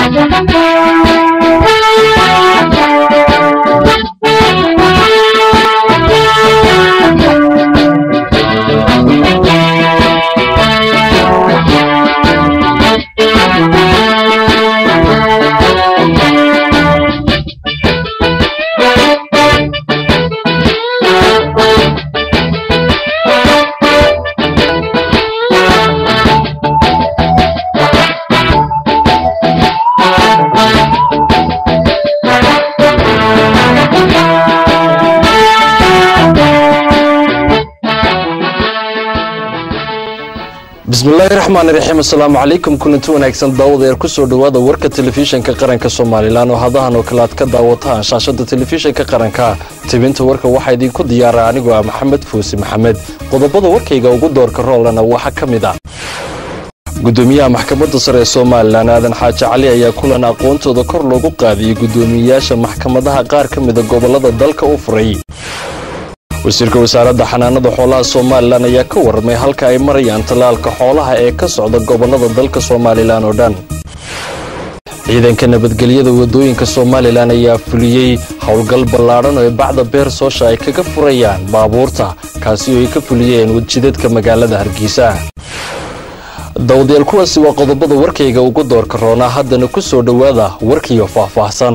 bismillaahi raxmaan raxiim assalaamu calaykum kulanti wanaagsan daawadeer kusoo dhowaada warka telefishinka qaranka somalilan oo hadahan oo kale aad ka daawataan shaashada telefishinka qaranka tibinta warka waxaa idinku diyaara anigoo ah maxamed fuusi maxamed qodobada warkayga ugu doorka roolana waxaa ka mid ah gudoomiyaha maxkamadda sare ee somalilan aadan xaaji cali ayaa kulan aqoontooda kor loogu qaadiyey gudoomiyeyaasha maxkamadaha qaar ka mida gobolada dalka u furay wasiirka wasaaradda xanaanada xoolaha somalilan ayaa ka warramay halka ay marayaan tallaalka xoolaha ee ka socda gobolada dalka somalilan oo dhan ciidanka nabadgelyada wadooyinka somalilan ayaa fuliyey howlgal ballaadhan oo ay bacda beer soosha ay kaga furayaan baabuurta kaasi oo ay ka fuliyeen wadjidadka magaalada hargeysa dawadayaal kuwaasi waa qodobada warkayga ugu doorka roonaa haddana ku soo dhowaada warkiyo faahfaahsan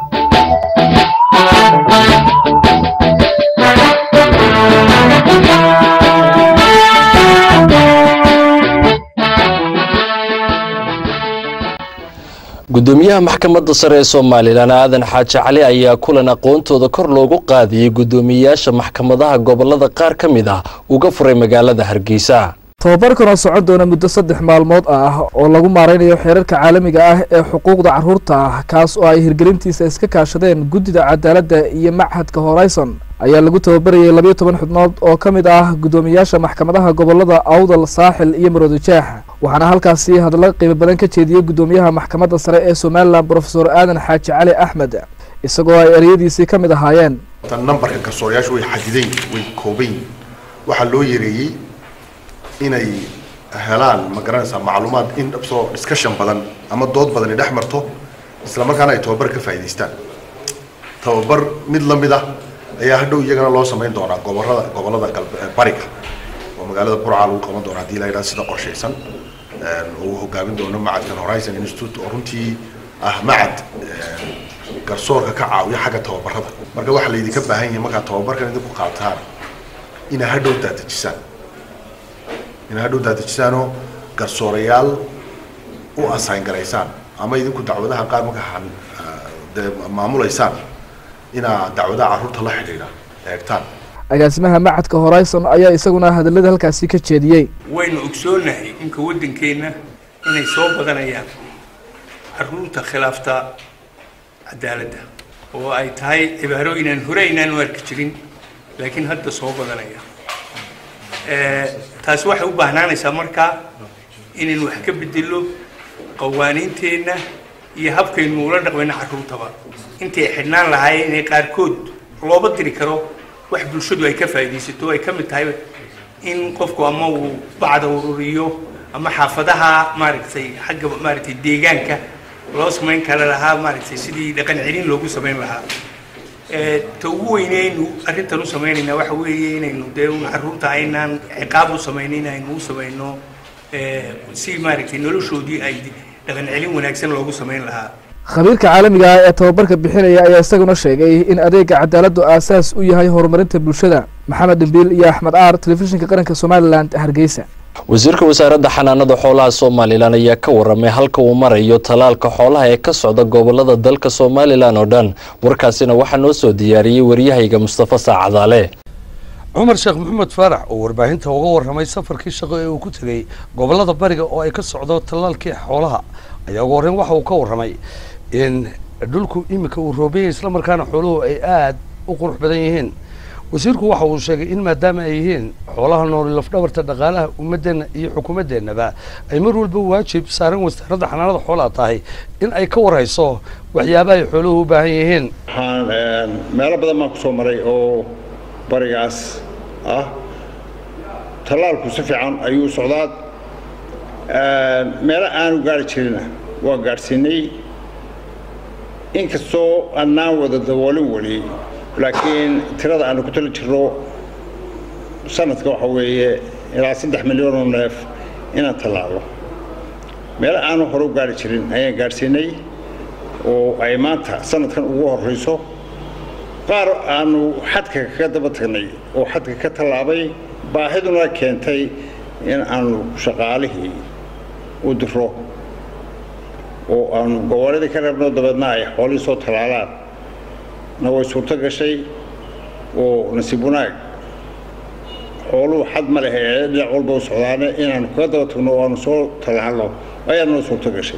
gudoomiyaha maxkamadda sare ee somalilan aadan xaaji cali ayaa kulan aqoontooda kor loogu qaadiyey gudoomiyeyaasha maxkamadaha gobolada qaar ka mid ah uga furay magaalada hargeysa tobabarkan oo socon doona muddo saddex maalmood ah oo lagu maaraynayo xeerarka caalamiga ah ee xuquuqda carruurta ah kaas oo ay hirgelintiisa iska kaashadeen guddida cadaaladda iyo machadka horizon ayaa lagu tababarayay labayo toban xubnood oo ka mid ah guddoomiyaasha maxkamadaha gobolada awdal saaxil iyo maroodijeex waxaana halkaasi hadallo qiimo badan ka jeediyey guddoomiyaha maxkamadda sare ee somalilan brofesor aadan xaaji cali axmed isagoo ay ereyadiisii ka mid ahaayeen nambarka garsoorayaashu way xadidayn way koobayn waxaa loo yareeyey inay helaan ma garanaysaa macluumaad in soo discussion badan ama dood badan ay dhex marto isla markaana ay tababar ka faa'idaystaan tababar mid la mid ah ayaa hadhow iyagana loo samayn doonaa gobolada gobolada bariga oo magaalada burca lagu qaban doona hadii la yidhaha sida qorshaysan oo uu hogaamin doono macadkan horizon institute oo runtii ah macad garsoorka ka caawiya xagga tababarada marka waxaa laydinka baahan yahay markaad tababarkan idinku qaataan inaa hadhow daadejisaan inaa hadhow daadajisaanoo garsoorayaal u assign garaysaan ama idinku dacwadaha qaar markaa dee maamulaysaan inaa dacwadaha carruurta la xidhiidha eegtaan agaasimaha machadka horizon ayaa isaguna hadallada halkaasi ka jeediyey waynu ogsoonahay inka waddankeenna inay soo badanayaan carruurta khilaafta cadaaladda oo ay tahay cibaaro inaan hore inaan u arki jirin laakiin hadda soo badanaya taasi waxay u baahnaanaysaa markaa inaynu wax ka bedelo qawaaniinteenna iyo habkaynu ula dhaqmayno carruurtaba intay xidhnaan lahaayeen inay qaarkood looba diri karo wax bulshadu ay ka faa'iidaysato ay ka mid tahay in qofku ama uu bacda ururiyo ama xaafadaha maaragtay xagga maaragtay deegaanka loo samayn kara lahaa maaragtay sidii dhaqan celin loogu samayn lahaa ta ugu weyneynu arrintan u samaynayna waxa weeye inaynu dee un carruurta aynaan ciqaab u samaynin aynu u samayno si maaragtay noloshoodii ay dhaqan celin wanaagsan loogu samayn lahaa khabiirka caalamiga ah ee tababarka bixinaya ayaa isaguna sheegay in adeega cadaaladdu aasaas u yahay horumarinta bulshada maxamed dhimbiil iyo axmed aar telefishinka qaranka somalilan hargeysa wasiirka wasaaradda xanaanada xoolaha somalilan ayaa ka warramay halka uu marayo tallaalka xoolaha ee ka socda gobolada dalka somalilan oo dhan warkaasina waxaa noo soo diyaariyey waryahayga mustafa saacadaale cumar sheekh maxamed faarax oo warbaahinta uga warramay safarkii shaqo ee uu ku tegey gobolada bariga oo ay ka socdo tallaalkii xoolaha ayaa ugu horreyn waxa uu ka warramay in dhulku iminka uu roobeyay islamarkaana xooluhu ay aada u qurux badan yihiin wasiirku waxa uu sheegay in maadaama ay yihiin xoolaha nool lafdhabarta dhaqaalaha ummadeenna iyo xukuumaddeenaba ay mar walba waajib saaran wasaaradda xanaanada xoolaha tahay in ay ka warhayso waxyaabaha ay xooluhu u baahan yihiin waxaan meelo badan baan ku soo maray oo barigaas ah tallaalku si fiican ayuu socdaa meelo aanu gaari jirina waa gaadhsiinay inkastoo annaan wada daboolin weli laakiin tirada aanu ku tali jirro sanadka waxa weeye ilaa saddex milyan oo neef inaan tallaalo meel aanu hore u gaari jirin ayaan gaadhsiinay oo ay maanta sanadkan ugu horrayso qaar aanu xadka kaga daba tagnay oo xadka ka tallaabay baahiduna keentay in aanu shaqaalihii u diro oo aanu gobooladii ka reebno dabeedna ay xoolihii soo tallaalaan na way suurto gashay oo nasiib wanaag xooluhu xad ma leh ee dhinac walba u socdaane inaanu kaga daba tagno oo aanu soo tallaalno ayaa noo suurto gashay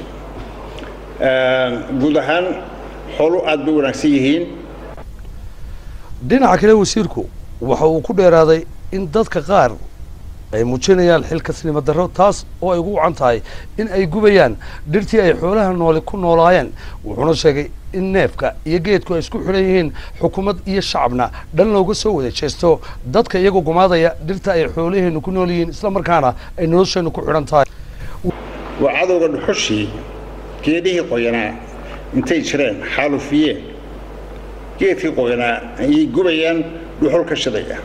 guud ahaan xooluhu aad bay wanaagsan yihiin dhinaca kale wasiirku waxa uu ku dheeraaday in dadka qaar ay muujinayaan xilkasnimo darro taas oo ay ugu wacan tahay in ay gubayaan dhirtii ay xoolaha nooli ku noolaayeen wuxuuna sheegay in neefka iyo geedku ay isku xidhan yihiin xukuumad iyo shacabna dhan looga soo wada jeesto dadka iyagoo gumaadaya dhirta ay xoolaheennu ku nool yihiin isla markaana ay nolosheennu ku xidhan tahay waa cadowga dhuxushii geedhihii qoyanaa intay jireen xaalufiyeen geedkii qoyanaa ayay gubayaan dhuxul ka shidaya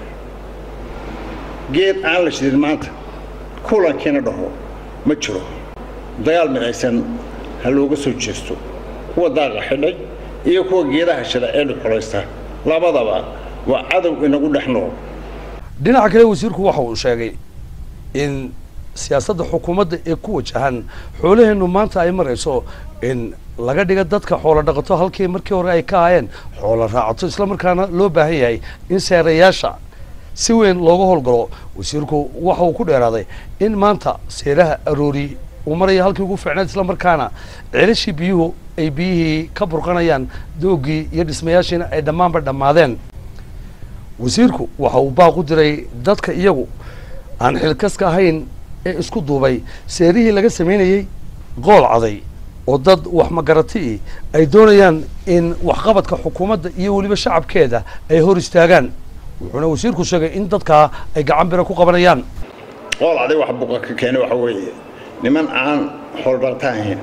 geed aan la shidin maanta kulankiina dhaho ma jiro dagaal midaysan ha looga soo jeesto kuwa daaqa xidhay iyo kuwa geedaha shida ee dhuxulaysta labadaba waa cadow inagu dhex nool dhinaca kale wasiirku waxa uu sheegay in siyaasadda xukuumadda ee ku wajahan xoolaheennu maanta ay marayso in laga dhiga dadka xoolo dhaqato halkii markii hore ay ka ahaayeen xoolo raacato islamarkaana loo baahan yahay in seerayaasha si weyn looga howlgalo wasiirku waxa uu ku dheeraaday in maanta seeraha aroori uu maraya halkii ugu fiicnayd islamarkaana celashii biyuhu ay biyihii ka burqanayaan doogii iyo dhismayaashiina ay dhammaanba dhammaadeen wasiirku waxa uu baaq u diray dadka iyagu aan xilkaska ahayn ee isku duubay seerihii laga samaynayey qool caday oo dad wax magarati ay doonayaan in waxqabadka xukuumadda iyo weliba shacabkeeda ay hor istaagaan wuxuuna wasiirku sheegay in dadkaa ay gacan bira ku qabanayaan qool caday wax buqa ka keenay waxa weeye niman aan xoolodhaqta ahayn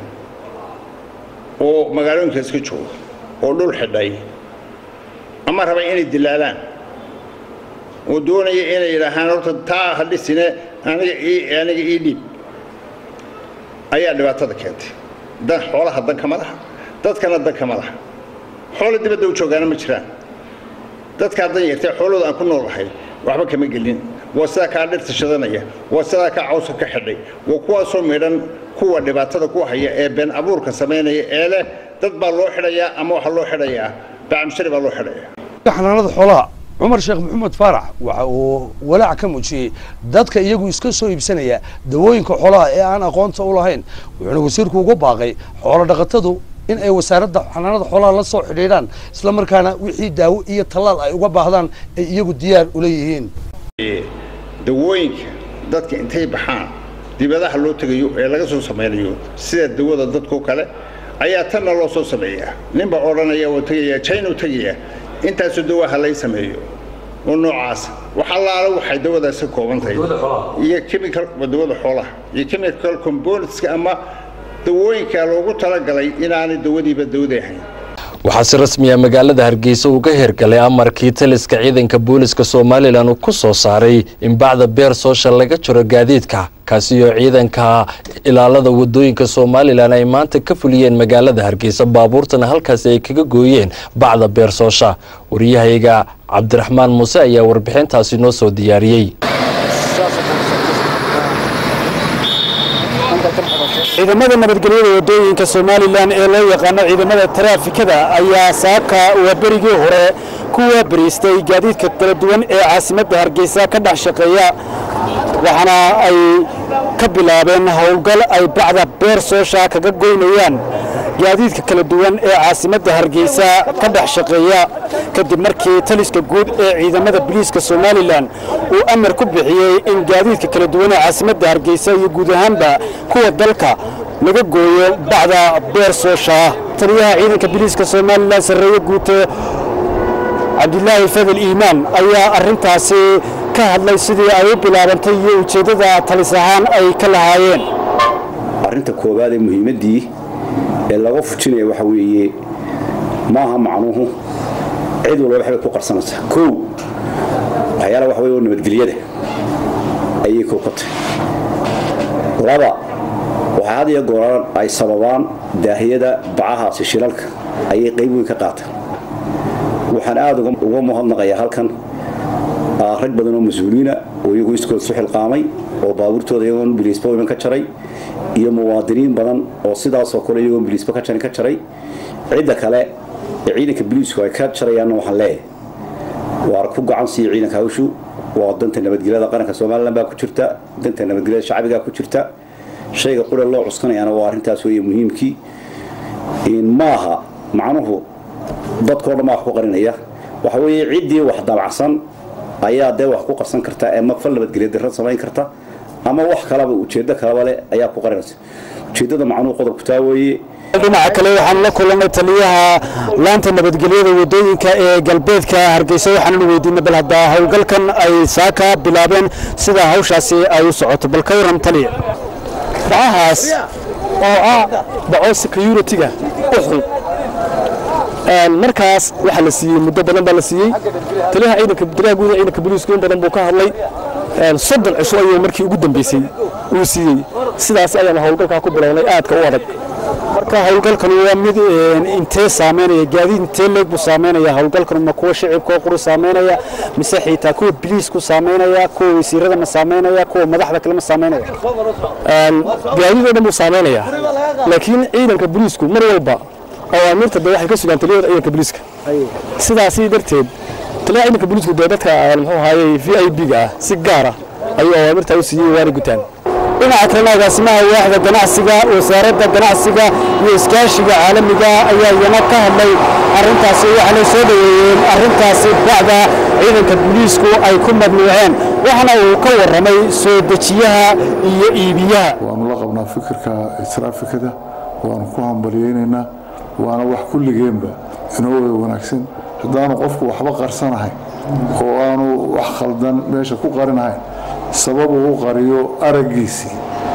oo magaalooyinka iska jooga oo dhul xidhay ama raba inay dilaalaan oo doonaya inay yidhaahaan horta taa ha dhisine aniga ii aniga ii dhiib ayaa dhibaatada keentay dan xoolaha danka ma laha dadkana danka ma laha xoolo dibadda u joogaana ma jiraan dadkaa dan yartee xoolooda aan ku noolahay waxba kama gelin waa sidaa kaa dhirta shadanaya waa sidaa kaa cawska ka xidhay waa kuwaasoo midhan kuwa dhibaatada ku haya ee been abuurka samaynaya ee leh dad baa loo xidhayaa ama waxaa loo xidhayaa bacamshari baa loo xidhayaa xanaanada xoolaha cumar sheekh maxamed faarax waxa uu walaac ka muujiyey dadka iyagu iska soo iibsanaya dawooyinka xoolaha ee aan aqoonta u lahayn wuxuuna wasiirku uga baaqay xoolo dhaqatadu in ay wasaaradda xanaanada xoolaha la soo xidhiidhaan isla markaana wixii daawo iyo tallaal ay uga baahdaan ay iyagu diyaar ula yihiin dawooyinka dadka intay baxaan dibadaha loo tegayo ee laga soo samaynayo sida dawada dadkoo kale ayaa tanna loo soo sameeyaa ninbaa odhanaya oo tegaya china u tegaya intaasoo dawaha lay sameeyo oo noocaas wax allaala waxay dawadaasi ka kooban tahay iyo chemical dawada xoolaha iyo chemical componentska ama dawooyinka loogu talagalay inaanay dawadiiba dawada ahayn waxaa si rasmiya magaalada hargeysa uga hirgalay amarkii taliska ciidanka booliska somalilan uu ku soo saaray in bacda beer soosha laga jiro gaadiidka kaasi oo ciidanka ilaalada wadooyinka somalilan ay maanta ka fuliyeen magaalada hargeysa baabuurtana halkaasi ay kaga gooyeen bacda beer soosha waryahayga cabdiraxmaan muuse ayaa warbixintaasi noo soo diyaariyey ciidamada nabadgelyada wadooyinka somalilan ee loo yaqaano ciidamada taraafikada ayaa saaka waaberigii hore ku waabariistay gaadiidka kala duwan ee caasimadda hargeysa ka dhex shaqeeya waxaana ay ka bilaabeen howlgal ay bacda beer soosha kaga goynayaan gaadiidka kala duwan ee caasimadda hargeysa ka dhex shaqeeya kadib markii taliska guud ee ciidamada biliiska somalilan uu amar ku bixiyey in gaadiidka kala duwan ee caasimadda hargeysa iyo guud ahaanba kuwa dalka laga gooyo bacda beer soosha taliyaha ciidanka biliiska somalilan sarreeye guute cabdilaahi fadel iimaan ayaa arrintaasi ka hadlay sidii ay u bilaabantay iyo ujeeddada talis ahaan ay ka lahaayeen arrinta koowaad ee muhiimaddii ee laga fujinaya waxa weeye maaha macnuhu cid walba waxbay ku qarsanaysaa kow waxyaala waxa wey oo nabadgelyada ayay kookatay laba waxaa had iyo gooran ay sababaan daahiyada bacahaasi shilalka ayay qayb weyn ka qaataan waxaan aada uga muhadnaqayaa halkan rag badan oo mas-uuliina oo iyagu iskood su xilqaamay oo baabuurtooda iyagoon biliisba iman ka jaray iyo muwaadiniin badan oo sidaasoo kale iyagoon biliisba ka jarin ka jaray cidda kale ee ciidanka biliisku ay ka jarayaanna waxaan leeyahay waar ku gacan siiya ciidanka hawshu waa danta nabadgelyada qaranka somalilan baa ku jirta danta nabadgelyada shacbigaa ku jirta shayga qura loo cuskanayaana waa arrintaas weeye muhiimkii maaha macnuhu dadkao dhan baa wax ku qarinaya waxa weeye ciddii wax dabacsan ayaa dee wax ku qarsan karta ee mafal nabadgelya darra samayn karta ama wax kalaba ujeeddo kalaba leh ayaa ku qarinaysa ujeeddada macnuhu qodobku taa weeye dhinaca kale waxaan la kulannay taliyaha laanta nabadgelyada wadooyinka ee galbeedka hargeysa waxaannu weydiinay bal haddaa howlgalkan ay saaka bilaabeen sida hawshaasi ay u socoto bal ka warran taliya bacahaas oo ah baco security-ga u xun markaas waxaa la siiyey muddo badan baa la siiyey taliyaha ciidanka taliyaha guud ee ciidanka booliisku in badan buu ka hadlay soddon cisho ayuu markii ugu dambeysay uu siiyey sidaas ayaan howlgalkaa ku bilownay aadka u adag marka howlgalkan waa mid intee saameynaya gaadiid intee leeg buu saameynaya howlgalkan ma kuwa shicibkoo quru saameynaya mise xitaa kuwa biliisku saameynaya kuwa wasiirada ma saameynaya kuwa madaxda kale ma saameynaya gaadiid oo dhan buu saameynaya laakiin ciidanka biliisku mar walba awaamirta de waxay ka sugaan taliyada ciidanka booliiska sidaasi darteed taliyaha ciidanka booliisku dee dadka muxuu ahaayey v i b-ga ah si gaar ah ayuu awaamirta u siiyey waana gutaan dhinaca kalena agaasimaha waaxda ganacsiga wasaaradda ganacsiga iyo iskaashiga caalamiga ayaa iyana ka hadlay arrintaasi waxaanay soo dhoweeyeen arrintaasi bacda ciidanka booliisku ay ku madnuuceen waxaana uu ka warramay soo dejiyaha iyo iibiyaha waanu la qabnaa fikirka traafikada waanu ku hambalyaynaynaa waana wax kulligeenba inoo wanaagsan haddaanu qofku waxba qarsanahayn oo aanu wax khaldan meesha ku qarinahayn sabab uu u qariyo araggiisii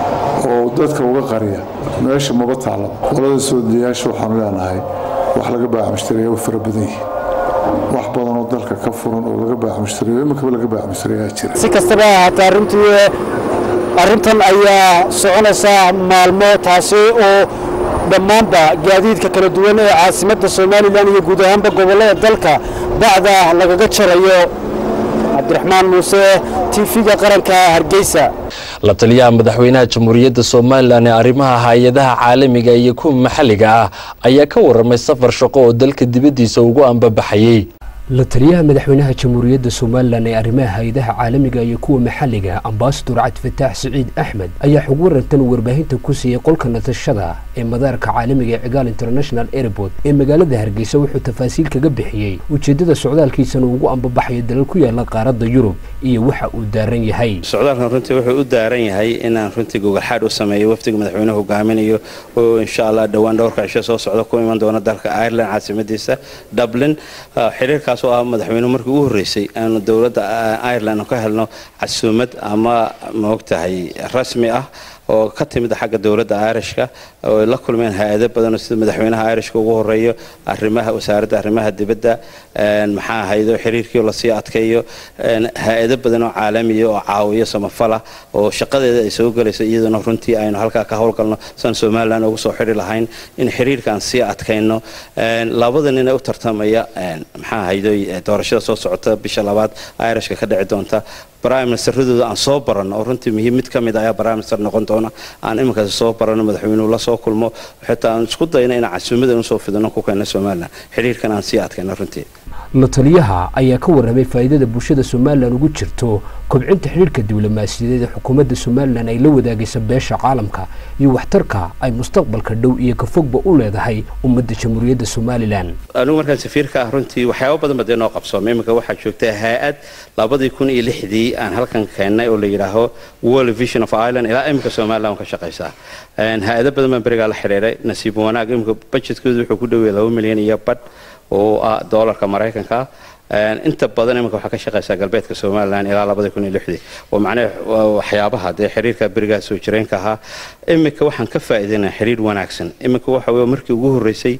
oo dadka uga qariya meesha maba taallaba qolada soodayaasha waxaanu leenahay wax laga baaxmushtariya way fara badan yihiin wax badan oo dalka ka furan oo laga baaxmushtariyo iminkaba laga baaxmushtariyaa jira si kastaba ahaatee arrintii arrintan ayaa soconaysa maalmo taasi oo dhammaanba gaadiidka kala duwan ee caasimadda somalilan iyo guud ahaanba gobollada dalka bacda lagaga jarayo cabdiraxmaan muuse tv-ga qaranka hargeysa la taliyaha madaxweynaha jamhuuriyadda somalilan ee arrimaha hay-adaha caalamiga iyo kuwa maxalliga ah ayaa ka warramay safar shaqo oo dalka dibaddiisa ugu ambabaxayey la taliyaha madaxweynaha jamhuuriyadda somalilan ee arrimaha hay-adaha caalamiga iyo kuwa maxalliga ambasador cabdifataax siciid axmed ayaa xog warantan warbaahinta ku siiyey qolka nasashada ee madaarka caalamiga ee cigaal international airport ee magaalada hargeysa wuxuu tafaasiil kaga bixiyey ujeeddada socdaalkiisana ugu ambabaxayo dalal ku yaala qaaradda yurub iyo waxa uu daaran yahay socdaalkan runtii wuxuu u daaran yahay inaan runtii gogolxaadh u sameeyo wafdiga madaxweynuhu hogaaminayo oo insha allah dhowaan dhowrka cisho soo socda ku iman doona dalka ireland caasimadiisa dublin xiriirkaas oo ah madaxweynuhu markii ugu horreysay aanu dowladda ireland ka helno casuumad ama maogtahay rasmi ah oo ka timid xagga dowladda irishka oo la kulmeen hay-ado badan sida madaxweynaha irishka ugu horeeyo arimaha wasaaradda arrimaha dibadda maxaa ahaydo xiriirkii lasii adkeeyo hay-ado badan oo caalamiya oo caawiyo samafala oo shaqadeeda ay soo gelayso iyaduna runtii aynu halkaa ka howlgalno san somalilan ugu soo xidhi lahayn in xiriirkaan sii adkayno labada nin ee u tartamaya maxaa ahaydo doorashada soo socota bisha labaad irishka ka dhici doonta prime ministeradooda aan soo baranno oo runtii muhiim mid ka mid ayaa prime minister noqon doona aan iminkaasi soo baranno madaxweynuhu la soo kulmo xitaa aan isku dayno inaan casuumadan usoo fidino ku keenno somalilan xiriirkan aan sii adkayno runtii la taliyaha ayaa ka warramay faa'iidada bulshada somalilan ugu jirto kobcinta xidhiirka diblomaasiyadeed ee xukuumadda somalilan ay la wadaagaysa beesha caalamka iyo waxtarka ay mustaqbalka dhow iyo ka fogba u leedahay ummadda jamhuuriyadda somalilan anigu markaan safiirka ah runtii waxyaaba badan ba dee noo qabsoomay iminka waxaa joogta hay-ad labadii kun iyo lixdii aan halkan keennay oo la yidhaaho world vision of ireland ilaa iminka somaliland ka shaqaysaa hay-ado badan baan berigaa la xidhiiray nasiib wanaag iminka budgetkoodu wuxuu ku dhowey laba milyan iyo badh oo ah doolarka maraykanka inta badan iminka waxaa ka shaqaysaa galbeedka somalilan ilaa labadii kun iyo lixdii oo macnaha waxyaabaha dee xiriirka berigaa soo jireenka ahaa iminka waxaan ka faa'iidaynaa xiriir wanaagsan iminka waxa weye markii ugu horreysay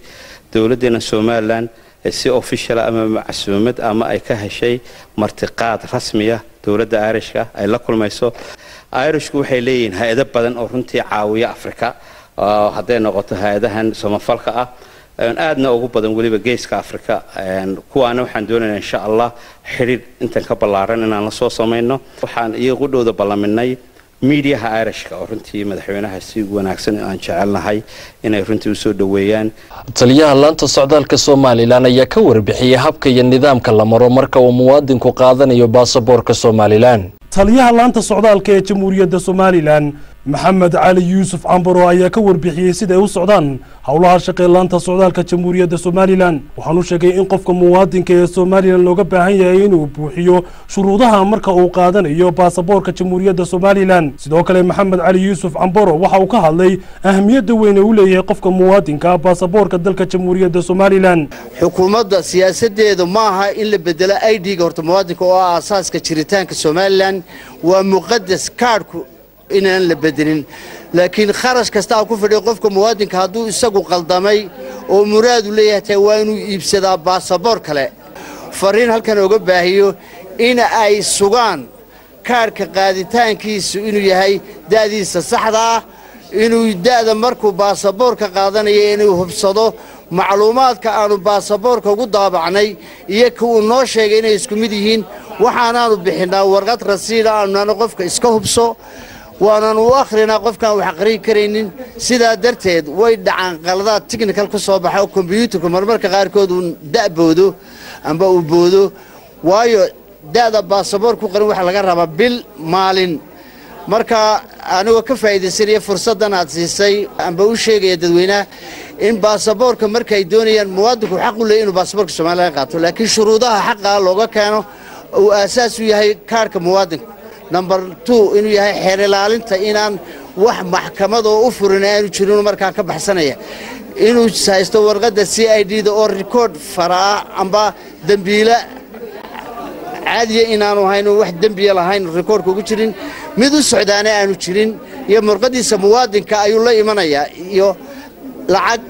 dowladdeena somalilan si officiala ama macsuumad ama ay ka heshay martiqaad rasmiya dowladda irishka ay la kulmayso irishku waxay leeyihiin hay-ado badan oo runtii caawiya africa hadday noqoto hay-adahan samafalka ah aadna ugu badan weliba geeska africa kuwaana waxaan doonaynaa insha allah xidhiir intan ka ballaaran inaan la soo samayno waxaan iyagu dhowda ballaminay miidiyaha irishka oo runtii madaxweynaha si wanaagsan aan jecelnahay inay runtii usoo dhoweeyaan taliyaha laanta socdaalka somalilan ayaa ka warbixiyey habka iyo nidaamka la maro marka uu muwaadinku qaadanayo baasaboorka somalilan taliyaha laanta socdaalka ee jamhuuriyadda somalilan maxamed cali yuusuf cambaro ayaa ka warbixiyey siday u socdaan howlaha shaqee laanta socdaalka jamhuuriyadda somalilan waxaanu sheegay in qofka muwaadinka ee somalilan looga baahan yahay inuu buuxiyo shuruudaha marka uu qaadanayo baasaboorka jamhuuriyadda somalilan sidoo kale maxamed cali yuusuf cambaro waxa uu ka hadlay ahamiyadda weyn ee u leeyahay qofka muwaadinka baasaboorka dalka jamhuuriyadda somalilan xukuumadda siyaasadeedu ma aha in la bedelo i d-ga horta muwaadinka oo ah aasaaska jiritaanka somalilan waa muqadas kaadhku inaan la bedelin laakiin kharash kastaa ku fadhiya qofka muwaadinka hadduu isagu qaldamay oo muraadu leeyahay tahay waa inuu iibsadaa baasaboor kale fariin halkan oga baahiyo in ay sugaan kaadhka qaaditaankiisu inuu yahay da'diisa saxda ah inuu da'da markuu baasaboorka qaadanayo inuu hubsado macluumaadka aanu baasaboorka ugu daabacnay iyo ka uu noo sheegay inay isku mid yihiin waxaanaanu bixinnaa warqad rasiida aanana qofka iska hubso waanan u akhrinaa qofkaan wax aqrin karaynin sidaa darteed way dhacaan qaladaad tichnical ku soo baxa oo kombyuutarku marmarka qaarkood uu da'boodo amba uu boodo waayo da'da baasaboor ku qarin waxaa laga rabaa bil maalin marka anigoo ka faa'iidaysanaya fursaddan aad siisay amba u sheegaya dadweynaha in baasaboorka markaay doonayaan muwaadinku xaq u leeyay inuu baasaboorka somalilan qaato laakiin shuruudaha xaqaa looga keeno uu aasaas u yahay kaarhka muwaadinka number two inuu yahay xeer ilaalinta inaan wax maxkamad oo u furin aanu jirin markaa ka baxsanaya inuu haysto warqadda c i d da oo rikoord faraa amba dembiila caadiya inaanu hayn wax dembiya lahayn rikoordka ugu jirin mid u socdaana aanu jirin iyo murqadiisa muwaadinka ayuu la imanayaa iyo lacag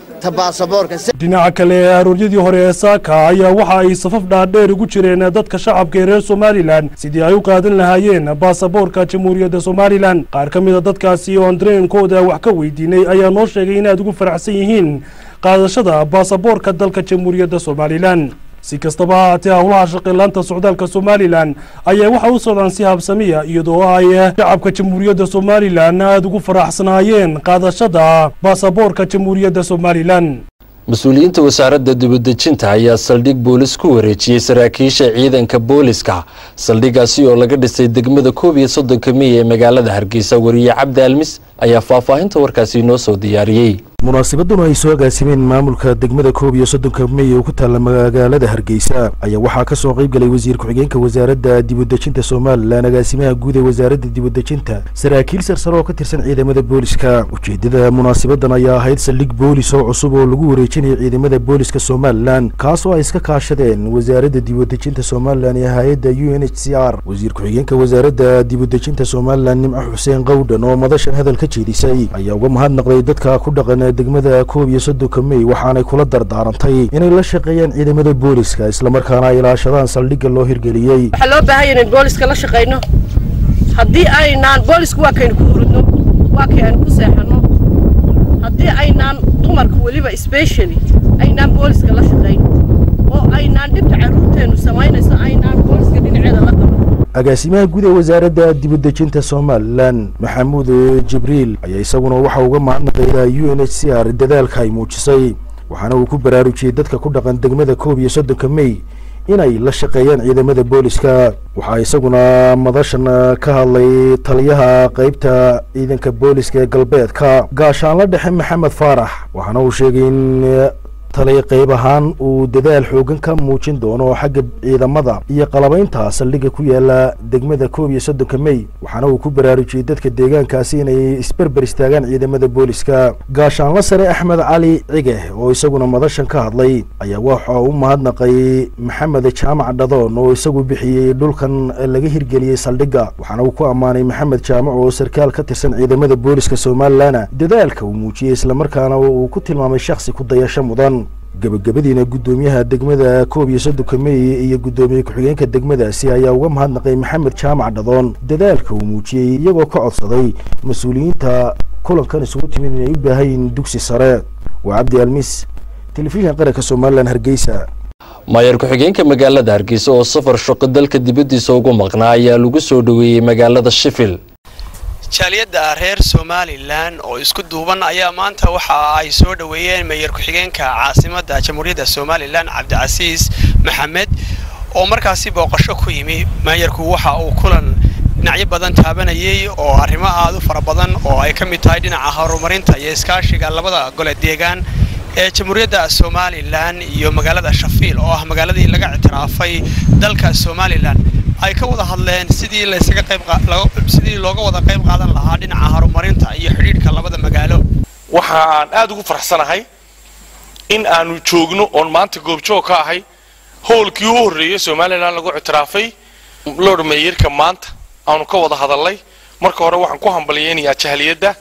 dhinaca kale ee arooryadii hore ee saaka ayaa waxa ay safaf dhaadheer ugu jireen dadka shacabka ee reer somalilan sidii ay u qaadan lahaayeen baasaboorka jamhuuriyadda somalilan qaar ka mida dadkaasi oon dareenkooda wax ka weydiinay ayaa noo sheegay in aad ugu faraxsan yihiin qaadashada baasaboorka dalka jamhuuriyadda somalilan si kastaba ha haatee howlaha shaqilaanta socdaalka somalilan ayaa waxa u socdaan si habsamiya iyadoo ay shacabka jamhuuriyadda somalilan aada ugu faraxsanaayeen qaadashada baasaboorka jamhuuriyadda somalilan mas-uuliyiinta wasaaradda dibadejinta ayaa saldhig boolis ku wareejiyey saraakiisha ciidanka booliska saldhigaasi oo laga dhisay degmada koob iyo soddonka miy ee magaalada hargeysa wariye cabdi almis ayaa faahfaahinta warkaasi noo soo diyaariyey munaasabaduna ay soo agaasimeen maamulka degmada koob iyo soddonka mey oo ku taalla magaalada hargeysa ayaa waxaa ka soo qayb galay wasiir ku-xigeenka wasaaradda dibadejinta somalilan agaasimaha guud ee wasaaradda dibadejinta saraakiil sarsare oo ka tirsan ciidamada booliska ujeeddada munaasabadan ayaa ahayd saldhig boolis oo cusub oo lagu wareejinaya ciidamada booliska somalilan kaas oo ay iska kaashadeen wasaaradda dibadejinta somalilan iyo hay-adda u n h c r wasiir ku-xigeenka wasaaradda dibadejinta somalilan nimco xuseen qowdhan oo madashan hadal ka jeedisay ayaa uga mahadnaqday dadka ku dhaqan degmada koob iyo soddonka mey waxaanay kula dardaarantay inay la shaqeeyaan ciidamada booliska islamarkaana ay ilaashadaan saldhigga loo hirgeliyey waxaa loo baahan yahay in booliska la shaqayno haddii aynaan boolisku waa kaynu ku hurudno waa kay aynu ku seexanno haddii aynaan dumarka weliba specially aynaan booliska la shaqayn oo aynaan dhibta carruurteennu samaynayso aynaan booliska dhinaceeda la qaban agaasimaha guud ee wasaaradda dibadejinta somalilan maxamuud jibriil ayaa isaguna waxa uga mahadnaqaya u n h c r dadaalka ay muujisay waxaana uu ku baraarujiyey dadka ku dhaqan degmada koob iyo soddonka mey inay la shaqeeyaan ciidamada booliska waxaa isaguna madashan ka hadlay taliyaha qeybta ciidanka booliska ee galbeedka gaashaanla dhexe maxamed faarax waxaana uu sheegay in taliya qayb ahaan uu dadaal xoogan ka muujin doono xagga ciidamada iyo qalabaynta saldhigga ku yaala degmada koob iyo soddonka mey waxaana uu ku baraarujiyey dadka deegaankaasi inay isberber istaagaan ciidamada booliska gaashaanla sare axmed cali cige oo isaguna madashan ka hadlay ayaa waxa u mahadnaqay maxamed jaamac dhadoon oo isagu bixiyey dhulkan laga hirgeliyey saldhigga waxaana uu ku ammaanay maxamed jaamac oo sarkaal ka tirsan ciidamada booliska somalilan dadaalka uu muujiyey islamarkaana uu ku tilmaamay shakhsi ku dayasho mudan gebagabadiina guddoomiyaha degmada koob iyo soddonka meey iyo guddoomiye ku-xigeenka degmadaasi ayaa uga mahadnaqay maxamed jaamac dhadoon dadaalka uu muujiyey iyagoo ka codsaday mas-uuliyiinta kulankan isugu timid inay u baahan yihiin dugsi sare waa cabdi almis telefishin qaranka somalilan hargeysa maayar ku-xigeenka magaalada hargeysa oo safar shaqo dalka dibaddiisa ugu maqnaa ayaa lagu soo dhoweeyey magaalada shifil jaaliyadda reer somalilan oo isku duuban ayaa maanta waxa ay soo dhoweeyeen meeyar ku-xigeenka caasimadda jamhuuriyadda somalilan cabdicasiis maxamed oo markaasi booqasho ku yimi meeyarku waxa uu kulan dhinacyo badan taabanayay oo arrimo aad u fara badan oo ay ka mid tahay dhinaca horumarinta iyo iskaashiga labada gole deegaan ee jamhuuriyadda somalilan iyo magaalada shafiil oo ah magaaladii laga ictiraafay dalka somalilan ay ka wada hadleen sidii laysaga qayb sidii looga wada qayb qaadan lahaa dhinaca horumarinta iyo xidhiidhka labada magaalo waxa aan aad ugu faraxsanahay in aanu joogno oon maanta goobjoog ka ahay howlkii u horreeyey somalilan lagu ictiraafay lord meeyarka maanta aanu ka wada hadalnay marka hore waxaan ku hambalyeynayaa jahliyadda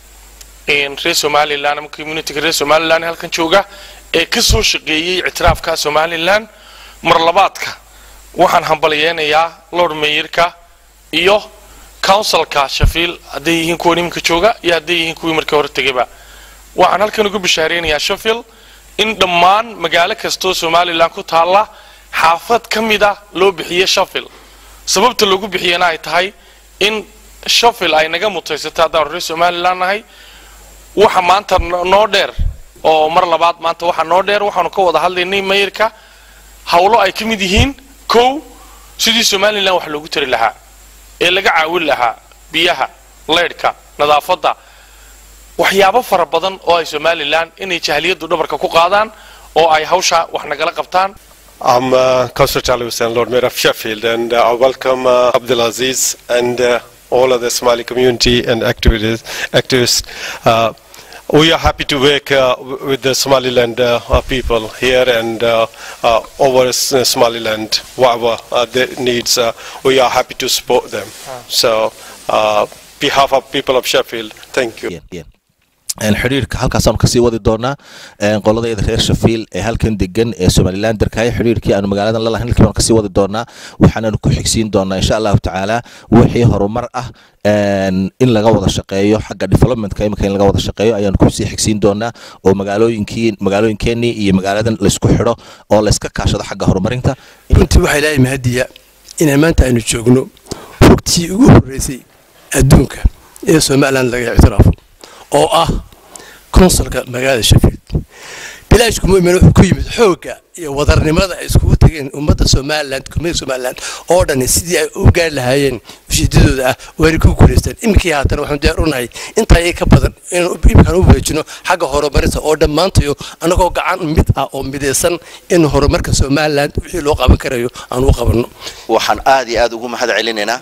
reer somalilan ama communityga reer somalilan ee halkan jooga ee ka soo shaqeeyey ictiraafka somalilan mar labaadka waxaan hambalyeynayaa lord meeyarka iyo councilka shafiil hadday yihiin kuwan iminka jooga iyo hadday yihiin kuwii markii hore tegayba waxaan halkan ugu bishaareynayaa shafiil in dhammaan magaalo kastoo somalilan ku taalla xaafad ka mida loo bixiye shafil sababta loogu bixiyana ay tahay in shafil ay naga mutaysato haddaan reer somalilan nahay waxa maanta noo dheer oo mar labaad maanta waxa noo dheer waxaanu ka wada hadlaynay mayirka howlo ay ka mid yihiin kow sidii somalilan wax loogu tari lahaa ee laga caawin lahaa biyaha leydhka nadaafadda waxyaabo fara badan oo ay somalilan inay jahliyaddu dhabarka ku qaadaan oo ay hawsha wax nagala qabtaan I'm uh, Councillor Charlie Hussain, Lord Mayor of Sheffield, and uh, I welcome uh, Abdulaziz and uh, all of the Somali community and activities, activists. Uh, we are happy to work uh, w- with the Somaliland uh, uh, people here and uh, uh, over S- uh, Somaliland, whatever uh, their needs, uh, we are happy to support them. So, uh, behalf of people of Sheffield, thank you. xidhiirka halkaasaanu kasii wadi doonaa qoladayda reer shafiil ee halkan degan ee somalilan darkaayo xidhiirkii aanu magaaladan lalahayn halkii baanu kasii wadi doonaa waxaanaanu ku xigsiin doonaa insha allahu tacaala wixii horumar ah in laga wada shaqeeyo xagga developmentka imika in laga wada shaqeeyo ayaanu kusii xigsiin doonaa oo magaalooyinkii magaalooyinkeenii iyo magaaladan laysku xidho oo layska kaashado xagga horumarinta runtii waxaa ilaahay mahadiya inaan maanta aynu joogno rugtii ugu horreysay adduunka ee somalilan laga ictiraafo oo ah konsulka magaalada shafield bilaashku muimin wuxuu ku yimid xoogga iyo wadarnimada ay iskugu tageen ummadda somaliland kumida somaliland oo dhani sidii ay u gaari lahaayeen ujeedadooda ah waana ku guulaysteen iminkii haatan waxaan diyaar u nahay intaa iyo ka badan inaan iminkaan u wareejino xagga horumarinta oo dhammaantayo annagoo gacan mid ah oo midaysan in horumarka somaliland wixii loo qaban karayo aan u qabanno waxaan aad iyo aad ugu mahad celinaynaa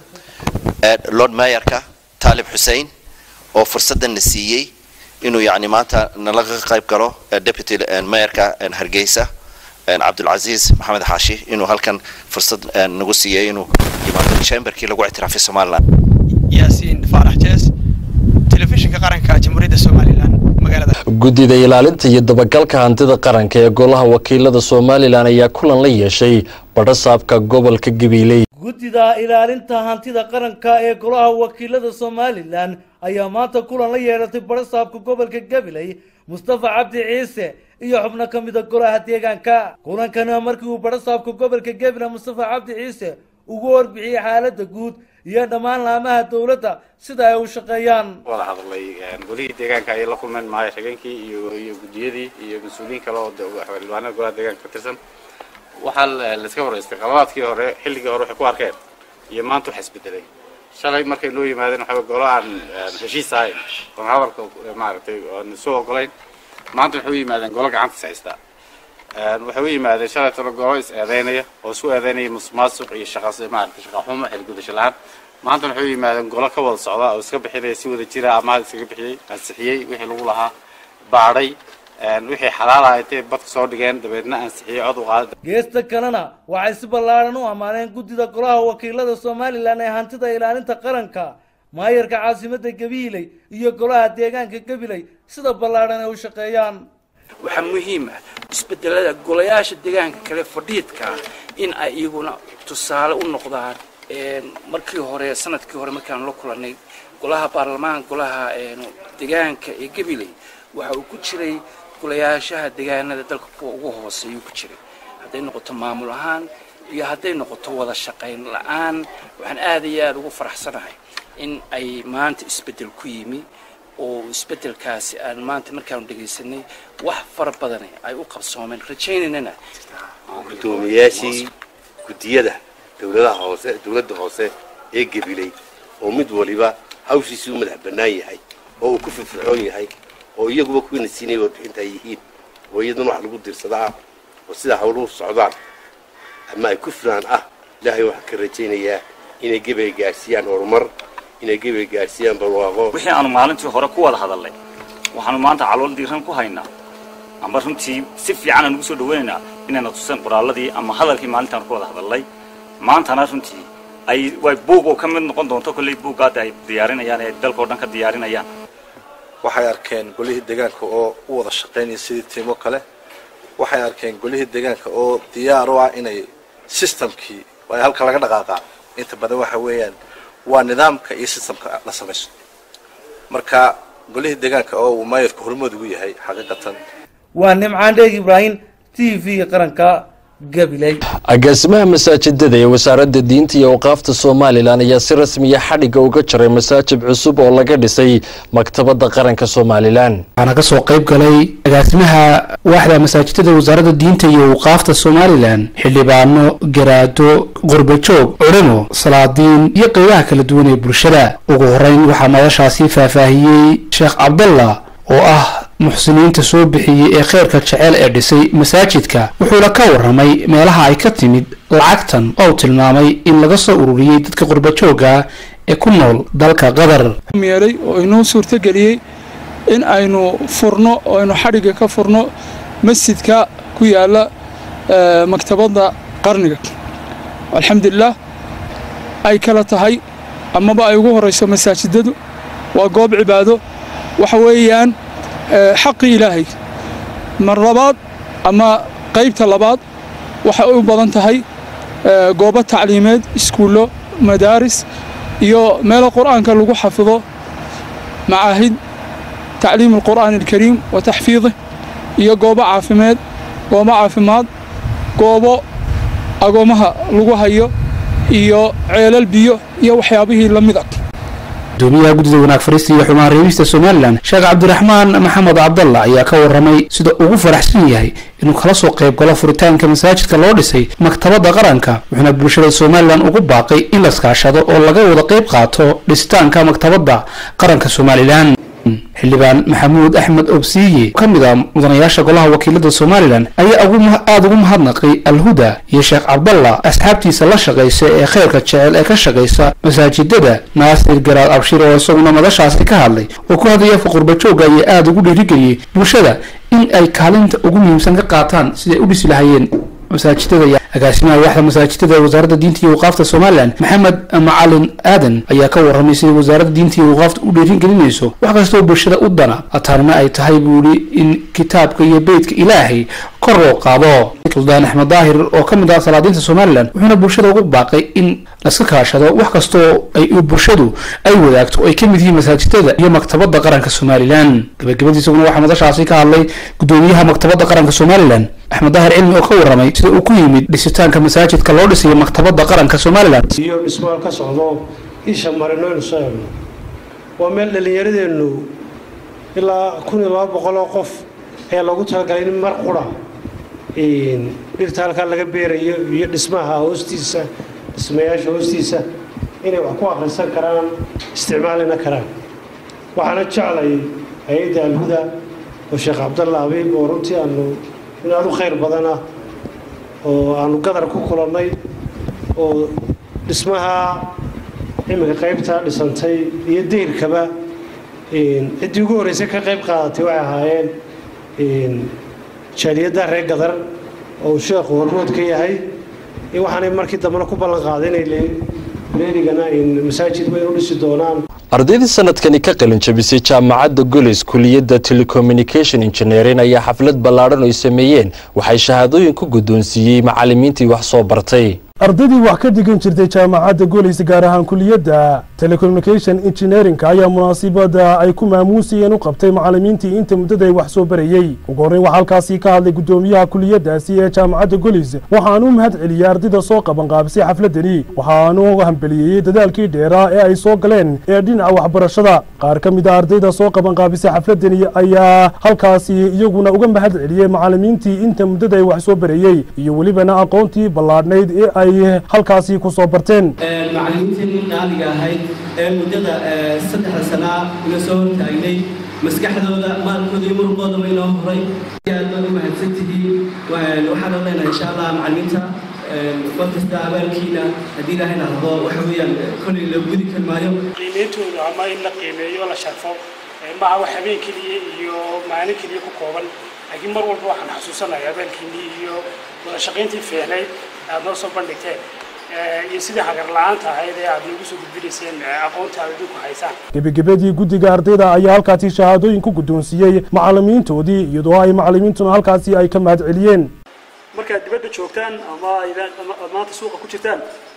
lord mayerka taalib xuseen oo fursaddan na siiyey inuu yani maanta nalaga qayb galo deputy mayorka hargeysa cabdulcaziz maxamed xaashi inuu halkan fursad nagu siiyey inuu yimaado chamberkii lagu ictiraafay somaliland yaasiin faarax jees telefishinka qaranka jamhuuriyadda somalilan magaalada guddida ilaalinta iyo dabagalka hantida qaranka ee golaha wakiilada somalilan ayaa kulan la yeeshay badhasaabka gobolka gabiiley guddida ilaalinta hantida qaranka ee golaha wakiilada somalilan ayaa maanta kulan la yeelatay badhasaabka gobolka gabiley mustafa cabdi ciise iyo xubno ka mida golaha deegaanka kulankana markii uu badhasaabka gobolka gabiley mustafa cabdi ciise ugu warbixiyey xaaladda guud iyo dhammaan laamaha dowladda sida ay u shaqeeyaan wada hadlay golihii deegaanka ayay la kulmeen maaya shageenkii iyo iyo guddiyadii iyo mas-uuliyiin kale oo xildhibaanada golaha deegaanka ka tirsan waxaa layska waraystay qaladaadkii hore xilligii hore waxay ku arkeen iyo maanta wax isbedelay shalay markay noo yimaadeen waxaa golo aan heshiis ahayn oon hadalka maaragtay oon soo ogolayn maanta waxay u yimaadeen golo gacantiis haystaa waxay u yimaadeen shalay talo golo is eedeynaya oo isku eedeynaya musuqmaasuq iyo shaqas maaragtay shaqa xumo xilgudasho la-aan maanta waxay u yimaadeen golo ka wada socda oo iska bixinaya si wada jira amaad iskaga bixiyey ansixiyey wixii lagu lahaa baadhay wixii xalaal ah intay badka soo dhigeen dabeedna ansixiyey cod u qaada geesta kalena waxay si ballaaran u ammaaneen guddida golaha wakiilada somalilan ee hantida ilaalinta qaranka maayarka caasimadda gabiiley iyo golaha deegaanka gabiley sida ballaaran ay u shaqeeyaan waxaa muhiim ah isbedelada golayaasha deegaanka kale fadhiidka ah in ay iyaguna tusaale u noqdaan markii hore sanadkii hore markaan la kulannay golaha baarlamaanka golaha deegaanka ee gabiley waxa uu ku jiray golayaashaha deegaanada dalka kuwa ugu hooseeyuu ku jiray hadday noqoto maamul ahaan iyo hadday noqoto wada shaqayn la-aan waxaan aad iyo aada ugu faraxsanahay in ay maanta isbeddel ku yimi oo isbeddelkaasi aan maanta markaanu dhegaysanay wax fara badane ay u qabsoomeen rajaynaynana gudoomiyaashii guddiyada dowladaha hoose dowladda hoose ee gabiley oo mid waliba hawshiisii u madax bannaan yahay oo uu ku firfircoon yahay oo iyaguba kuwiina siinaya warbixinta ay yihiin oo iyaduna wax lagu dirsadaa oo sida hawluhu socdaan ama ay ku filaan ah ilaahay waxaan ka rajaynayaa inay gebay gaadhsiiyaan horumar inay gebay gaadhsiiyaan barwaaqo wixii aanu maalintii hore ku wada hadalnay waxaanu maanta calool diiran ku haynaa ama runtii si fiican aan ugu soo dhawaynaynaa inayna tuseen qoraalladii ama hadalkii maalintaan ku wada hadalnay maantana runtii ay way buug oo ka mid noqon doonto kolley buuggaada ay diyaarinayaan ee dalkao dhan ka diyaarinayaan waxay arkeen golihii deegaanka oo u wada shaqaynaya sidii tiimo kale waxay arkeen golihii deegaanka oo diyaar u ah inay systemkii ay halka laga dhaqaaqaa inta badan waxa weeyaan waa nidaamka iyo systemka la samaysto marka golihii deegaanka oo uu maayadka hormood ugu yahay xaqiiqatan waa nimcaan dheeg ibraahim t v qaranka gabiley agaasimaha masaajidada ee wasaaradda diinta iyo awqaafta somalilan ayaa si rasmiya xadhigga uga jaray masaajid cusub oo laga dhisay maktabadda qaranka somalilan waxaana ka soo qayb galay agaasimaha waaxda masaajidada wasaaradda diinta iyo awqaafta somalilan xildhibaano garaado qurbajoog culimo salaadiin iyo qeybaha kala duwan ee bulshada ugu horeyn waxaa madashaasi faahfaahiyey sheekh cabdallah oo ah muxsiniinta soo bixiyey ee kheyrka jecel ee dhisay masaajidka wuxuuna ka warramay meelaha ay ka timid lacagtan oo tilmaamay in laga soo ururiyey dadka qurbajooga ee ku nool dalka qatar yeelay oo inoo suurtageliyey in aynu furno oo aynu xadhigga ka furno masjidka ku yaala maktabadda qarniga alxamdulilah ay kala tahay amaba ay ugu horeyso masaajidadu waa goob cibaado waxa weeyaan xaqii ilaahay mar labaad ama qaybta labaad waxay u badan tahay goobo tacliimeed iskuullo madaaris iyo meelo qur'aanka lagu xafido macaahid tacliim alqur'aan alkariim wa taxfiidih iyo goobo caafimeed goobo caafimaad goobo agoomaha lagu hayo iyo ceelal biyo iyo waxyaabihii la mid a gudoomiyaha guddida wanaag fariista iyo xumaan reebista somalilan sheekh cabdiraxmaan maxamed cabdalla ayaa ka warramay sida ugu faraxsan yahay inuu kala soo qayb galo furitaanka masaajidka loo dhisay maktabadda qaranka wuxuuna bulshada somalilan ugu baaqay in laskaashado oo laga wada qayb qaato dhisitaanka maktabadda qaranka somalilan xildhibaan maxamuud axmed obsiiye ka mid ah mudanayaasha golaha wakiilada somalilan ayaa aada ugu mahadnaqay alhuda iyo sheekh cabdalla asxaabtiisa la shaqaysa ee kheyrka jecel ee ka shaqaysa masaajidada naasir garaad abshir oo isaguna madashaasi ka hadlay oo ku hadlaya fuqurbajooga ayaa aada ugu dhiirigeliyey bulshada in ay kaalinta ugu muhiimsan ka qaataan siday u dhisi lahayeen masaajidada agaasimaha waaxda masaajidada wasaaradda diinta iyo waqaafta somalilan maxamed macalin aadan ayaa ka warramay sida wasaaradda diinta iyo waqaafta u dhiirigelinayso wax kastoo bulshada u dana ataarna ay tahay buu yidhi in kitaabka iyo beytka ilaahay kor loo qaado suldaan axmed daahir oo ka mid ah salaadiinta somalilan wuxuuna bulshada ugu baaqay in laska kaashado wax kastoo ay bulshadu ay wadaagto oo ay ka mid yihiin masaajidada iyo maktabadda qaranka somalilan gabagabadiisaguna waxaa madashaasi ka hadlay gudoomiyaha maktabadda qaranka somalilan axmed daahir cilmi oo ka warramay sida uu ku yimid dhisitaanka masaajidka loo dhisayo maktabadda qaranka somalilan iyo dhismaal ka socdo isha marino aynu soo eegno waa meel dhallinyaradeennu ilaa kun iyo laba boqol oo qof ayaa loogu talagalay in mar qura dhirta halkaa laga beerayo iyo dhismaha hoostiisa dhismayaasha hoostiisa inay wax ku akhrisan karaan isticmaalina karaan waxaana jeclay hay-adda alhuda oo sheekh cabdalla abiib oo runtii aanu in aad u khayr badana oo aanu gadar ku kulannay oo dhismaha iminka qaybtaa dhisantay iyo dayrkaba ciddii ugu horreysay ka qayb qaadatay waxay ahaayeen jaaliyadda reer gadar oo uu sheekhu hormood ka yahay waxaanay markii dambena ku ballan qaaday inay leerigana masaajid weyn u dhisi doonaan ardaydii sanadkani ka qalin jabisay jaamacadda golis kuliyadda telecommunication engineering ayaa xaflad ballaadhan ay sameeyeen waxay shahaadooyin ku guddoonsiiyey macallimiintii wax soo bartay ardaydii wax ka dhigan jirtay jaamacadda golis gaar ahaan kuliyadda telecommunication engineering ayaa munaasibada ay ku maamuusayeen u qabtay macallimiintii inta muddada ay wax soo barayey ugu horreyn waxaa halkaasi ka hadlay guddoomiyaha kuliyaddaasi ee jaamacadda golis waxaanu u mahad celiyey ardayda soo qabanqaabisay xafladani waxaanu hambeliyeeyey dadaalkii dheeraa ee ay soo galeen ee dhinaca waxbarashada qaar ka mid a ardayda soo qabanqaabisay xafladani ayaa halkaasi iyaguna uga mahad celiyey macallimiintii inta muddada ay wax soo barayey iyo welibana aqoontii ballaadhnayd ee ay halkaasi ku soo barteen macallimiintii qaaliga ahayd ee muddada saddexda sanaa ina soo hortaagnay maskaxdooda maalkooda iyo muruqoodaba inoo horay aad baad u mahadsantihiin waxaan leenahay insha allah macallimiinta markasta abaalkiina haddii ilaahay nahdo waxa weeyaan kolley la gudi kari maayo qiimeyntooda ama in la qiimeeyo la sharfo maaha wax habeen keliya iyo maalin keliya ku kooban laakiin mar walba waxaan xasuusanaya abaalkiinii iyo wada shaqayntii fiicnayd aad noo soo bandhigteen iyo sidii hagar la-aanta ahayd ee aad nagu soo gudbinayseen aqoonta aad idinku haysaan gebagabadii guddiga ardayda ayaa halkaasi shahaadooyin ku guddoonsiiyey macallimiintoodii iyadoo ay macallimiintuna halkaasi ay ka mahad celiyeen markaad dibadda joogtaan ama aad maanta suuqa ku jirtaan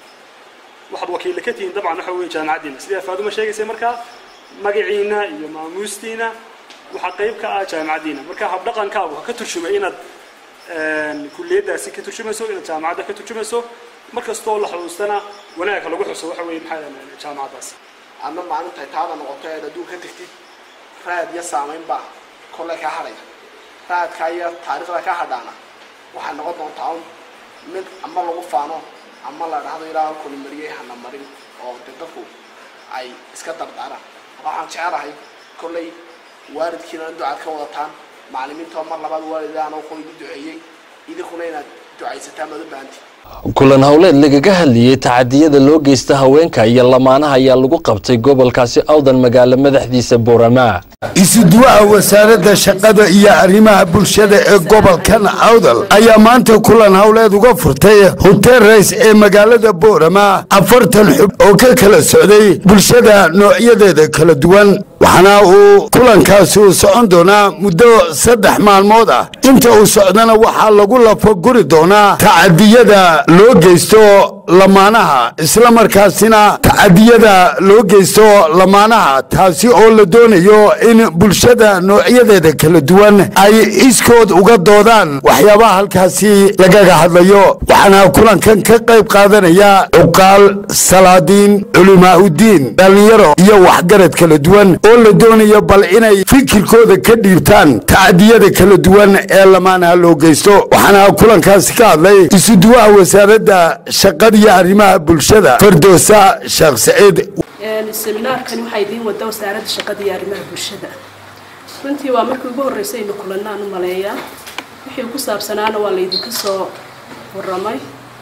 waxaad wakiilla ka tihiin dabcan waxa weeye jaamacaddiina sidii afaaduma sheegaysay markaa magaciina iyo maamuustiina waxaa qayb ka ah jaamacaddiina marka habdhaqankaagu ha ka turjumay inaad kulliyaddaasi ka turjumayso inaad jaamacadda ka turjumayso mar kastoo la xusuustana wanaagka lagu xuso waxa weeye maxaa jaamacaddaas adna maalintay taada noqoto eed adduun ka tegtid raad iyo saamayn baa kolle ka hadhaya raadka iyo taariikhda ka hadhaana waxay noqon doontaa un mid ama lagu faano ama la dhahdo ilaa halkuni mariyey hana marin oo de dadku ay iska dardaaraan waxaan jecelahay kolley waalidkiina ducaad ka wadataan macallimiinta mar labaad waalidaana wuxuu igu duceeyey idinkuna inaad ducaysataan baad u baahantii kulan howleed lagaga hadlayey tacadiyada loo geysta haweenka iyo lamaanaha ayaa lagu qabtay gobolkaasi awdan magaalo madaxdiisa boorama isuduwaha wasaaradda shaqada iyo arrimaha bulshada ee gobolkan awdal ayaa maanta kulan howleed uga furtay hotel rays ee magaalada boorama afartan xub oo ka kala socday bulshada noocyadeeda kala duwan waxaana uu kulankaasi uu socon doonaa muddo saddex maalmood ah inta uu socdana waxaa lagu lafaguri doonaa tacadiyada loo geysto lamaanaha isla markaasina tacadiyada loo geysto lamaanaha taasi oo la doonayo in bulshada noocyadeeda kala duwan ay iskood uga doodaan waxyaabaha halkaasi lagaga hadlayo waxaana kulankan ka qayb qaadanaya cuqaal salaadiin culimaa'udiin dhallinyaro iyo waxgarad kala duwan oo la doonayo bal inay fikirkooda ka dhiibtaan tacadiyada kala duwan ee lamaanaha loo geysto waxaana kulankaasi ka hadlay isuduwaha wasaaradda shaqada iyo arrimaha bulshada fardoosa sheekh saciid seminaarkani waxaa idiin wada wasaaradda shaqada iyo arrimaha bulshada runtii waa markii ugu horreysay aynu kulannaan u maleeyaa wixii ku saabsanaana waa laydinka soo warramay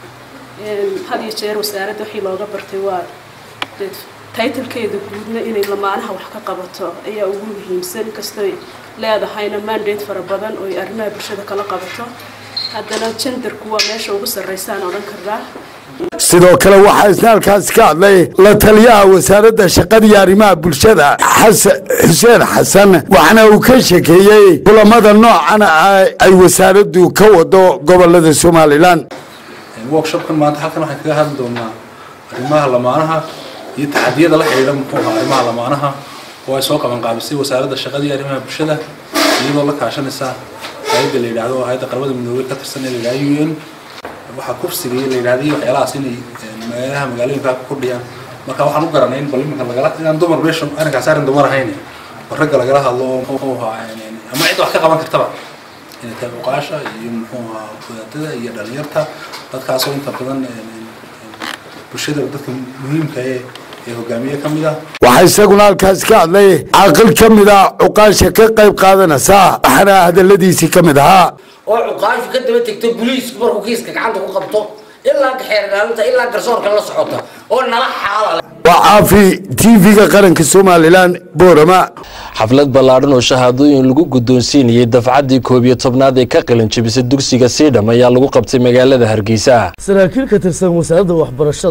had iyo jeer wasaaradda wixii looga bartay waa taytalkeeda guudna inay lamaanaha wax ka qabato ayaa ugu muhiimsan inkastooy leedahayna mandate fara badan oo ay arrimaha bulshada kala qabato haddana jendarku waa meesha ugu sarraysaan odhan karnaa sidoo kale waxaa isna halkaasi ka hadlay la taliyaha wasaaradda shaqada iyo arrimaha bulshada xasan xuseen xasan waxaana uu ka shekeeyey kulamada noocana ay wasaaraddu ka wado gobolada somalilan workshopkan maanta halkan waxaan kaga hadli doonaa arrimaha lamaanaha iyo taxadiyada la xidhiidha muxuu ahaa arrimaha lamaanaha oo ay soo qaban qaabisay wasaaradda shaqada iyo arrimaha bulshada iyadoo la kaashanaysa hayadda la yidhaahdo hayadda qaramada midoobey ka tirsan ee la yidhahdo u n waxaa kufsiga iyo la yidhahdo iyo waxyaalahaas inay meelaha magaalooyinka ku kordhiyaan marka waxaan u garanay in bal iminka lagala inaan dumar meesha arrinkaas arrin dumar ahayn oo ragga lagala hadlo oo muxuu ahaa ama cid wax ka qaban kartaba inay tahay uqaasha iyo muxuu ahaa wadaadada iyo dhalinyarta dadkaasoo inta badan bulshada dadka muhiimka ee ee hogaamiye ka mid ah waxaa isaguna halkaasi ka hadlay caaqil ka mid a cuqaasha ka qayb qaadanaysa waxaana hadaladiisii ka mid ahaa oo cuqaashu ka daba tegto boliisku markuu kiiska gacanta ku qabto ilaa xeer ilaalinta ilaa garsoorka la socota oo nala xaala waa caafi tv-ga qaranka somalilan boorama xaflad ballaadhan oo shahaadooyin lagu guddoonsiinayay dafcaddii koob iyo tobnaad ee ka qalin jebisay dugsiga siidham ayaa lagu qabtay magaalada hargeysa saraakiil ka tirsan wasaaradda waxbarashada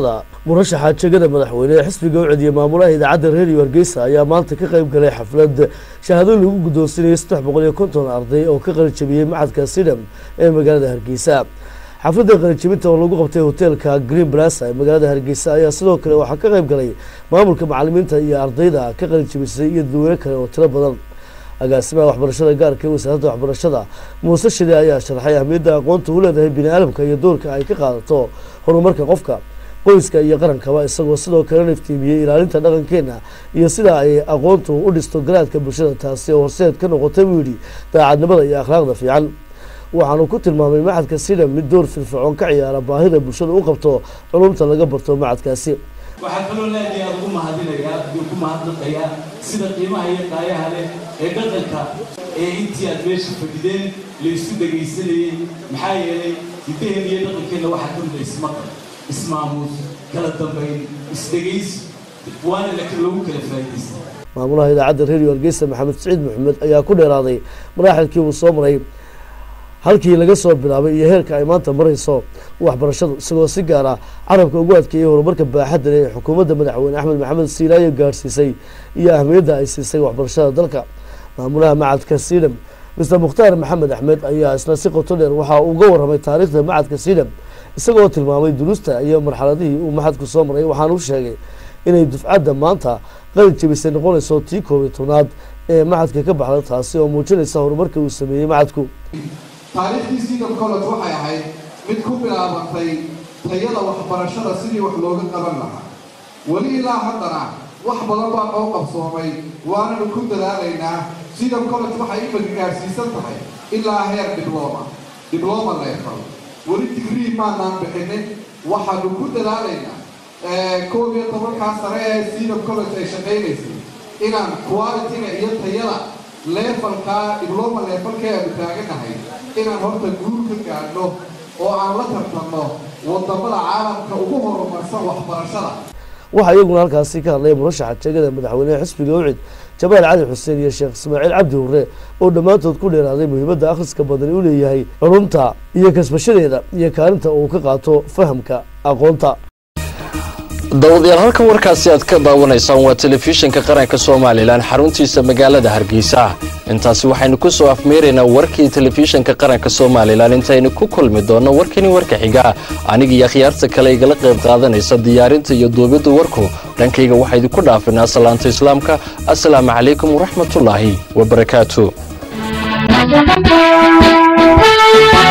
murashaxa jegada madaxweyne ee xisbiga u cediyey maamulaha idaacadda reeriyo hargeysa ayaa maanta ka qayb galay xaflad shahaado lagu guddoonsinayay saddex boqol iyo konton arday oo ka qalijabiyey macadka sidham ee magaalada hargeysa xafladda qalijabinta oo lagu qabtay hoteelka green blasa ee magaalada hargeysa ayaa sidoo kale waxaa ka qayb galay maamulka macalimiinta iyo ardayda ka qalijabisay iyo dadweyne kale oo tiro badan agaasimaha waxbarashada gaarka ee wasaaradda waxbarashada muuse shide ayaa sharaxay ahmiyadda aqoonta u leedahay bini aadamka iyo doorka ay ka qaadato horumarka qofka qoyska iyo qarankaba isagoo sidoo kalena iftiimiyey ilaalinta dhaqankeena iyo sida ay aqoontu u dhisto garaadka bulshada taasi oo horseed ka noqotay buu yidhi daacadnimada iyo akhlaaqda fiican waxaanu ku tilmaamay macadka sidham mid door firfircoon ka ciyaara baahida bulshada u qabto culumta laga barto macadkaasi waxaa kaloo leedahay aad ugu mahadinayaa aduu ku mahadnaqayaa sida qiimaha iyo qaayaha leh ee dhaqanka ee intii aad meesha fadhideen la isu dhegaysanayey maxaa yeelay hiddaheen iyo dhaqankeenna waxaa ka mida ismaqal ismaamuus kala dambayn isdhegaysi waana laakiin loogu kala faa'iidaysta maamulaha idaacadda reeriyo hargeysa maxamed siciid maxamed ayaa ku dheeraaday maraaxilkii uu soo maray halkii laga soo bilaabay iyo heerka ay maanta marayso waxbarashadu isagoo si gaara carabka ugu adkeeyay horumarka baaxadda leh ee xukuumadda madaxweyne axmed maxamed siilaayo gaarsiisay iyo ahmiyadda ay siisay waxbarashada dalka maamulaha macadka sidham mister mukhtaar maxamed axmed ayaa isna si qoto dheer waxaa uga warramay taariikhda macadka sidham isagoo tilmaamay duruusta iyo marxaladihii uu maxadku soo maray waxaanu sheegay inay dufcadda maanta qalin jebisay noqonayso tii koob iyo tobnaad ee macadka ka baxda taasi oo muujinaysa horumarka uu sameeyey macadku taariikhdii sidam college waxay ahayd mid ku bilaabantay tayada waxbarashada sidii wax looga qaban lahaa weli ilaa haddana wax badan baa noo qabsoomay waananu ku dadaalaynaa sidam college waxay imika gaarsiisan tahay ilaa heer dibloma dibloma level weli digrii maanaan bixinin waxaanu ku dadaalaynaa koob iyo tobankaa sare ee sidam college ay shaqaynaysay inaan qualitiga iyo tayada leefalkaa dibloma leefalka aanu taaganahay inaan horta guul ka gaadhno oo aan la tartanno wadamada caalamka ugu horumarsan waxbarashada waxaa iyaguna halkaasi ka hadlay murashaxa jegada madaxweynehe xisbiga ucid jamaal cali xuseen iyo sheekh ismaaciil cabdi hurre oo dhammaantood ku dheeraaday muhiimadda akhriska badani u leeyahay culumta iyo kasbashadeeda iyo kaalinta uu ka qaato fahamka aqoonta dawadayaal halkan warkaasi aad ka daawanaysaan waa telefishinka qaranka somalilan xaruntiisa magaalada hargeysa intaasi waxaynu ku soo afmeeraynaa warkii telefishinka qaranka somalilan intaynu ku kulmi doonno warkani warka xiga aniga iyo akhyaarta kale igala qayb qaadanaysa diyaarinta iyo duubidda warku dhankayga waxaa idinku dhaafinaa salaanta islaamka assalaamu calaykum waraxmatullaahi wabarakaatu